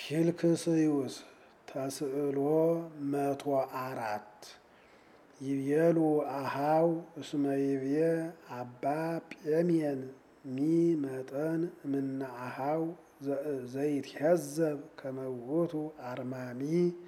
ፊልክስዩስ ተስዕሎ መቶ አራት ይቤሉ አሃው እስመ ይቤ አባ ጴሜን ሚ መጠን እምነ አሃው ዘይትሄዘብ ከመውቱ አርማሚ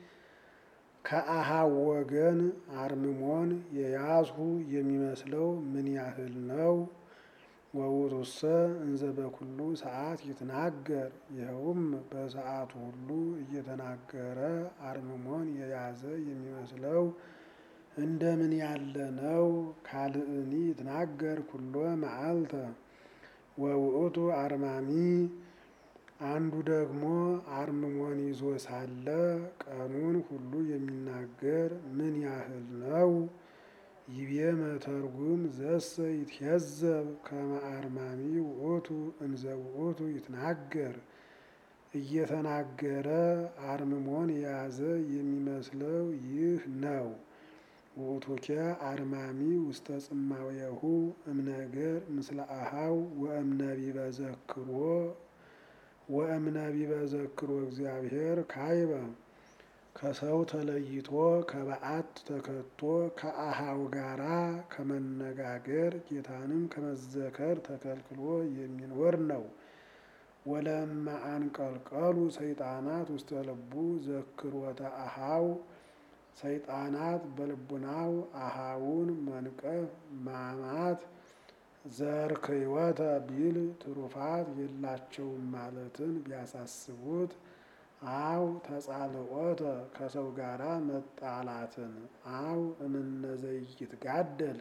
ከአሃው ወገን አርምሞን የያዝሁ የሚመስለው ምን ያህል ነው? ወውእቱሰ እንዘ በኩሉ ሰዓት ይትናገር ይኸውም በሰዓቱ ሁሉ እየተናገረ አርምሞን የያዘ የሚመስለው እንደምን ያለ ነው? ካልእኒ ይትናገር ኩሎ መዓልተ ወውእቱ አርማሚ አንዱ ደግሞ አርምሞን ይዞ ሳለ ቀኑን ሁሉ የሚናገር ምን ያህል ነው? ይቤ መተርጉም ዘሰ ይትሄዘብ ከመ አርማሚ ውእቱ እንዘ ውእቱ ይትናገር እየተናገረ አርምሞን የያዘ የሚመስለው ይህ ነው። ውእቱኬ አርማሚ ውስተ ጽማዌሁ እምነገር ምስለ አሃው ወእምነቢበ ዘክሮ ወእምነቢበ ዘክሮ እግዚአብሔር ካይበ ከሰው ተለይቶ ከበዓት ተከቶ ከአሃው ጋራ ከመነጋገር ጌታንም ከመዘከር ተከልክሎ የሚኖር ነው። ወለማ አንቀልቀሉ ሰይጣናት ውስተ ልቡ ዘክሮተ አሃው ሰይጣናት በልቡናው አሃውን መንቀፍ ማማት ዘርክይወተ ቢል ትሩፋት የላቸውም ማለትን ቢያሳስቡት አው ተጻልቆተ ከሰው ጋራ መጣላትን አው እምነዘይት ጋደል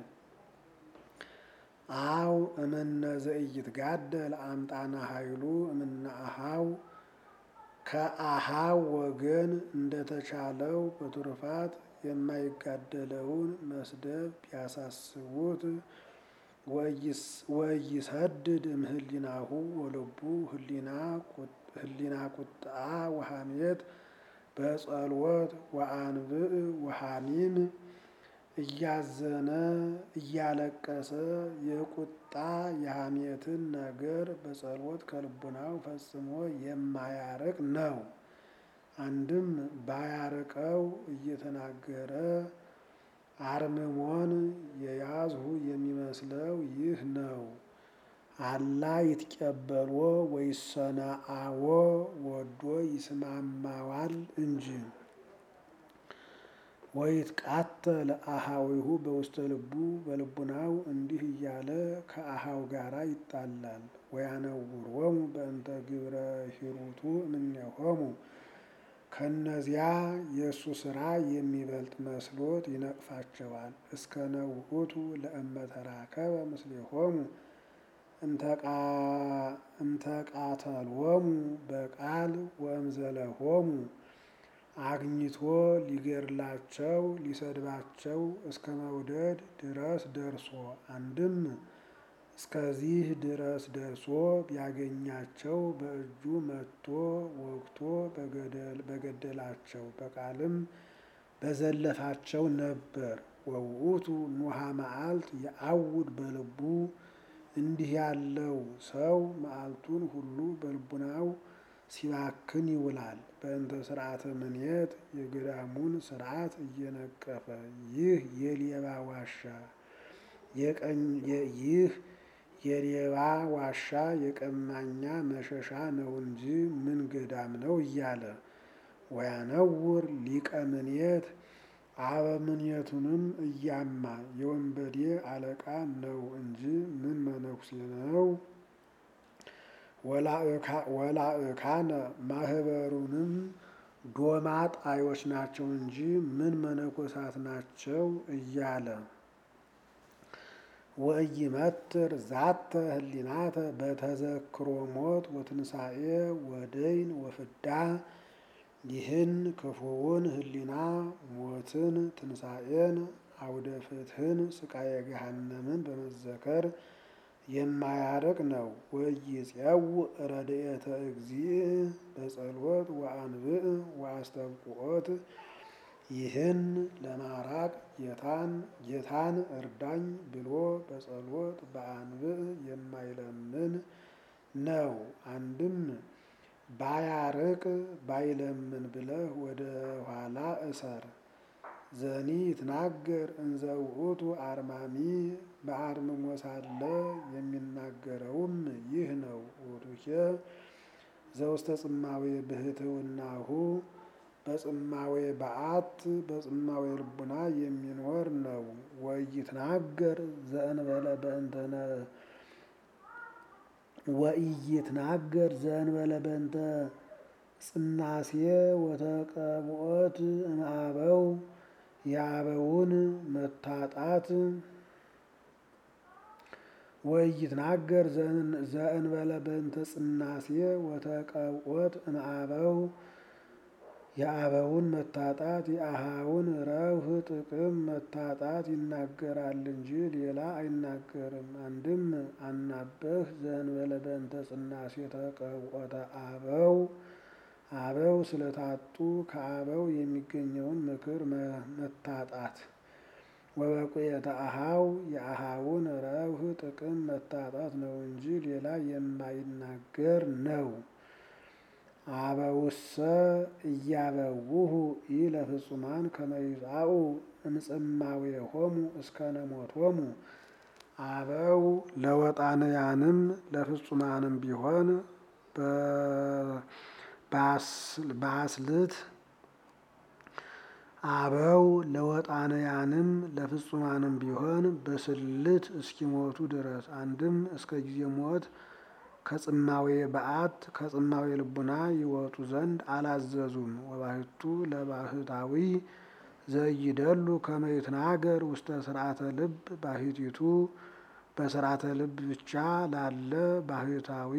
አው እምነዘይት ጋደል አምጣና ኃይሉ እምነ አሃው ከአሃው ወገን እንደተቻለው በትሩፋት የማይጋደለውን መስደብ ቢያሳስቡት ወይሰድድ እምህሊናሁ ወልቡ ህሊና ቁጣ ወሐሜት በጸልወት ወአንብዕ ወሐሚም እያዘነ እያለቀሰ የቁጣ የሐሜትን ነገር በጸሎት ከልቡናው ፈጽሞ የማያርቅ ነው። አንድም ባያርቀው እየተናገረ አርምሞን የያዝሁ የሚመስለው ይህ ነው። አላ ይትቀበሎ ወይሰነአዎ ወዶ ይስማማዋል እንጂ ወይትቃተል አሃዊሁ በውስተ ልቡ በልቡናው እንዲህ እያለ ከአሃው ጋራ ይጣላል። ወያነውሮሙ በእንተ ግብረ ሂሩቱ እምኔሆሙ ከእነዚያ የእሱ ስራ የሚበልጥ መስሎት ይነቅፋቸዋል። እስከ ነውሁቱ ለእመተራከበ ምስሌሆሙ እንተቃተሎሙ በቃል ወእምዘለሆሙ አግኝቶ ሊገድላቸው ሊሰድባቸው እስከ መውደድ ድረስ ደርሶ አንድም እስከዚህ ድረስ ደርሶ ቢያገኛቸው በእጁ መትቶ ወግቶ በገደላቸው በቃልም በዘለፋቸው ነበር። ወውእቱ ኑሃ መዓልት የአውድ በልቡ እንዲህ ያለው ሰው መዓልቱን ሁሉ በልቡናው ሲባክን ይውላል። በእንተ ስርዓተ ምንየት የገዳሙን ስርዓት እየነቀፈ ይህ የሌባ ዋሻ ይህ የሌባ ዋሻ የቀማኛ መሸሻ ነው እንጂ ምን ገዳም ነው እያለ ወያነውር ሊቀ ምንየት አበምኔቱንም እያማ የወንበዴ አለቃ ነው እንጂ ምን መነኩሴ ነው። ወላእካነ ማህበሩንም ዶማ ጣዮች ናቸው እንጂ ምን መነኮሳት ናቸው እያለ ወኢይመትር ዛተ ህሊናተ በተዘክሮ ሞት ወትንሣኤ ወደይን ወፍዳ ይህን ክፉውን ህሊና ሞትን፣ ትንሣኤን፣ አውደ ፍትህን፣ ስቃየ ገሃነምን በመዘከር የማያርቅ ነው። ወኢይጼው ረድኤተ እግዚእ በጸሎት ወአንብዕ ወአስተብቁዖት ይህን ለማራቅ ጌታን ጌታን እርዳኝ ብሎ በጸሎት በአንብዕ የማይለምን ነው። አንድም ባያርቅ ባይለምን ብለህ ወደ ኋላ እሰር። ዘኒ ይትናገር እንዘ ውእቱ አርማሚ በአርምሞ ሳለ የሚናገረውም ይህ ነው። ውእቱኬ ዘውስተ ጽማዌ ብህትውናሁ በጽማዌ በዓት በጽማዌ ልቡና የሚኖር ነው። ወኢይትናገር ዘእንበለ በእንተነ ወኢይትናገር ዘእንበለ በእንተ ጽናሴ ወተቀብኦት እምአበው የአበውን መታጣት ወኢይትናገር ዘእንበለ በእንተ ጽናሴ ወተቀብኦት እምአበው የአበውን መታጣት የአሃውን ረብህ ጥቅም መታጣት ይናገራል እንጂ ሌላ አይናገርም። አንድም አናበህ ዘእንበለ በእንተ ጽናሴ ተቀብኦተ አበው አበው ስለታጡ ከአበው የሚገኘውን ምክር መታጣት ወበቁየተ አሃው የአሃውን ረብህ ጥቅም መታጣት ነው እንጂ ሌላ የማይናገር ነው። አበውሰ እያበውሁ ኢለፍጹማን ከመ ይጻኡ እምጽማዌሆሙ እስከ ነሞቶሙ አበው ለወጣንያንም ለፍጹማንም ቢሆን በአስልት አበው ለወጣንያንም ለፍጹማንም ቢሆን በስልት እስኪሞቱ ድረስ አንድም እስከ ጊዜ ሞት ከጽማዌ በዓት ከጽማዌ ልቡና ይወጡ ዘንድ አላዘዙም። ወባሕቱ ለባሕታዊ ዘይደሉ ከመ ይትናገር ውስተ ስርዓተ ልብ ባሕቲቱ በስርዓተ ልብ ብቻ ላለ ባሕታዊ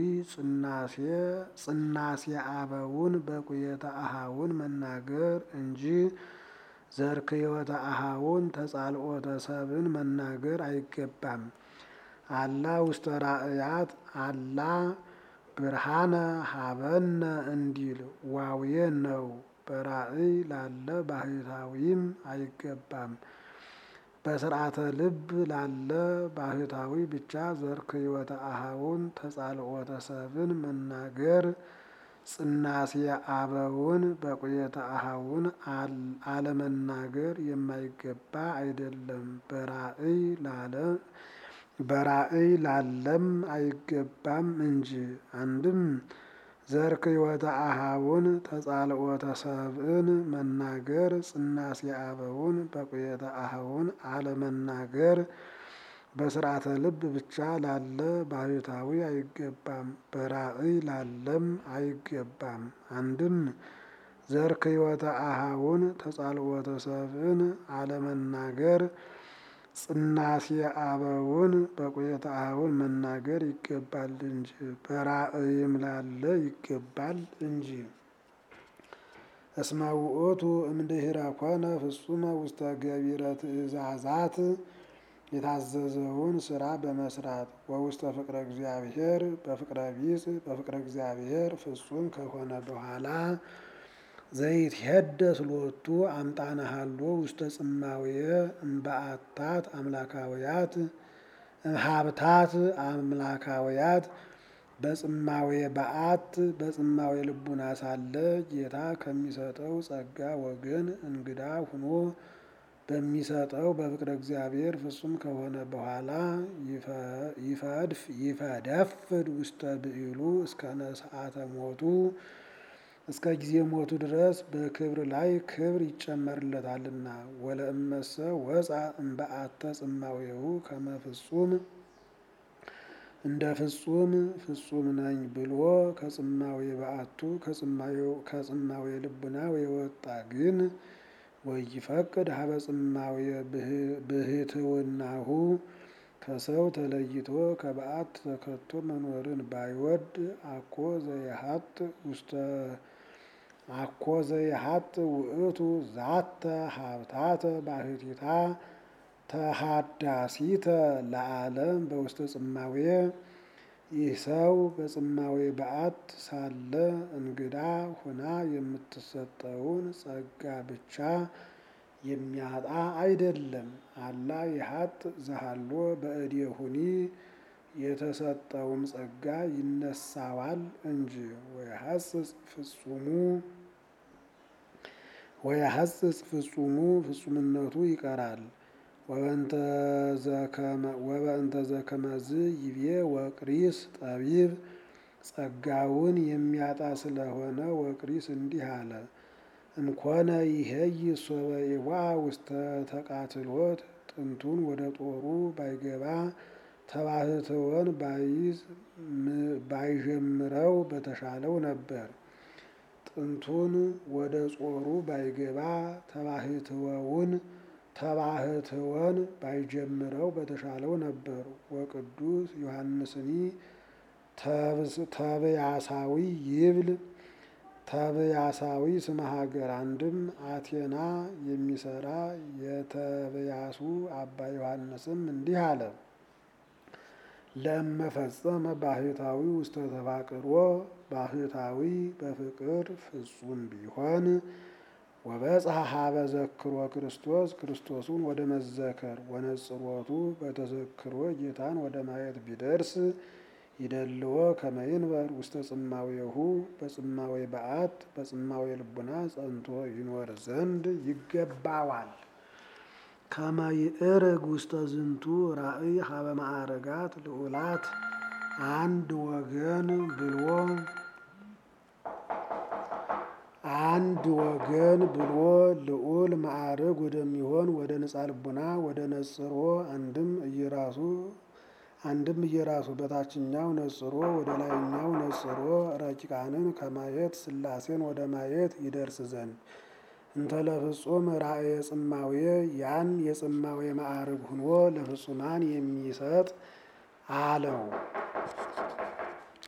ጽናሴ አበውን በቁየተ አሃውን መናገር እንጂ ዘርክዮተ አሃውን ተጻልኦተ ሰብን መናገር አይገባም። አላ ውስተ ራእያት አላ ብርሃነ ሀበነ እንዲል ዋውየ ነው። በራእይ ላለ ባሕታዊም አይገባም። በስርዓተ ልብ ላለ ባሕታዊ ብቻ ዘርክዮተ አሃውን ተጻልኦተ ሰብን መናገር ጽናሴ አበውን በቁየተ አሃውን አለመናገር የማይገባ አይደለም። በራእይ ላለ በራእይ ላለም አይገባም እንጂ። አንድም ዘርክዮተ አሃውን ተጻልኦተ ሰብእን መናገር ጽናሴ አበውን በቁየተ አሃውን አለመናገር በስርዓተ ልብ ብቻ ላለ ባሕታዊ አይገባም። በራእይ ላለም አይገባም። አንድም ዘርክዮተ አሃውን ተጻልኦተ ሰብእን አለመናገር ጽናሴ አበውን በቁየተ አሃውን መናገር ይገባል እንጂ በራእይም ላለ ይገባል እንጂ። እስመ ውእቱ እምድኅረ ኮነ ፍጹመ ውስተ ገቢረ ትእዛዛት የታዘዘውን ስራ በመስራት ወውስተ ፍቅረ እግዚአብሔር በፍቅረ ቢጽ በፍቅረ እግዚአብሔር ፍጹም ከሆነ በኋላ ዘይትሄደስ ሎቱ አምጣነ ሀሎ ውስተ ጽማውየ እምበአታት አምላካውያት ሀብታት አምላካውያት በጽማዌ በዓት በጽማዌ ልቡና ሳለ ጌታ ከሚሰጠው ጸጋ ወገን እንግዳ ሁኖ በሚሰጠው በፍቅረ እግዚአብሔር ፍጹም ከሆነ በኋላ ይፈድፍ ይፈደፍድ ውስተ ብዕሉ እስከ ነስአተ ሞቱ እስከ ጊዜ ሞቱ ድረስ በክብር ላይ ክብር ይጨመርለታልና። ወለእመሰ ወፃ እምበአተ ጽማዌሁ ከመ ፍጹም እንደ ፍጹም ፍጹም ነኝ ብሎ ከጽማዌ በዓቱ ከጽማዌ ልቡናው የወጣ ግን ወይፈቅድ ሀበ ጽማዌ ብህትውናሁ ከሰው ተለይቶ ከበዓት ተከቶ መኖርን ባይወድ አኮ ዘየሀጥ ውስተ አኮ ዘየሀጥ ውእቱ ዛተ ሀብታተ ባሕቲታ ተሃዳሲተ ለዓለም በውስተ ጽማዌ ይህ ሰው በጽማዌ በዓት ሳለ እንግዳ ሁና የምትሰጠውን ጸጋ ብቻ የሚያጣ አይደለም። አላ የሀጥ ዘሃሎ በእዴሁኒ የተሰጠውም ጸጋ ይነሳዋል እንጂ ወየሐጽጽ ፍጹሙ ወየሐጽጽ ፍጹሙ ፍጹምነቱ ይቀራል። ወበእንተ ዘከመዝ ይቤ ወቅሪስ ጠቢብ ጸጋውን የሚያጣ ስለሆነ ወቅሪስ እንዲህ አለ። እምኮነ ይሄይ ሶበ ኢዋ ውስተ ተቃትሎት ጥንቱን ወደ ጦሩ ባይገባ ተባህትወን ባይዝ ባይጀምረው በተሻለው ነበር። ጥንቱን ወደ ጾሩ ባይገባ ተባህትወውን ተባህትወን ባይጀምረው በተሻለው ነበር። ወቅዱስ ዮሐንስኒ ተብያሳዊ ይብል ተብያሳዊ ስመ ሀገር አንድም አቴና የሚሰራ የተብያሱ አባ ዮሐንስም እንዲህ አለ። ለመፈጸመ ባህታዊ ውስተ ተፋቅሮ ባህታዊ በፍቅር ፍጹም ቢሆን ወበጽሐ ሀበ ዘክሮ ክርስቶስ ክርስቶሱን ወደ መዘከር ወነጽሮቱ በተዘክሮ ጌታን ወደ ማየት ቢደርስ ይደልዎ ከመይንበር ውስተ ጽማዌሁ በጽማዌ በዓት በጽማዌ ልቡና ጸንቶ ይኖር ዘንድ ይገባዋል። ከመይእርግ ውስተ ዝንቱ ራእይ ሀበ ማዕረጋት ልዑላት አንድ ወገን ብሎ አንድ ወገን ብሎ ልዑል ማዕርግ ወደሚሆን ወደ ነጻ ልቡና ወደ ነጽሮ አንድም እየራሱ አንድም እየራሱ በታችኛው ነጽሮ ወደ ላይኛው ነጽሮ ረቂቃንን ከማየት ሥላሴን ወደ ማየት ይደርስ ዘንድ እንተ ለፍጹም ራእየ ጽማዌ ያን የጽማዌ ማዕርግ ሁኖ ለፍጹማን የሚሰጥ አለው።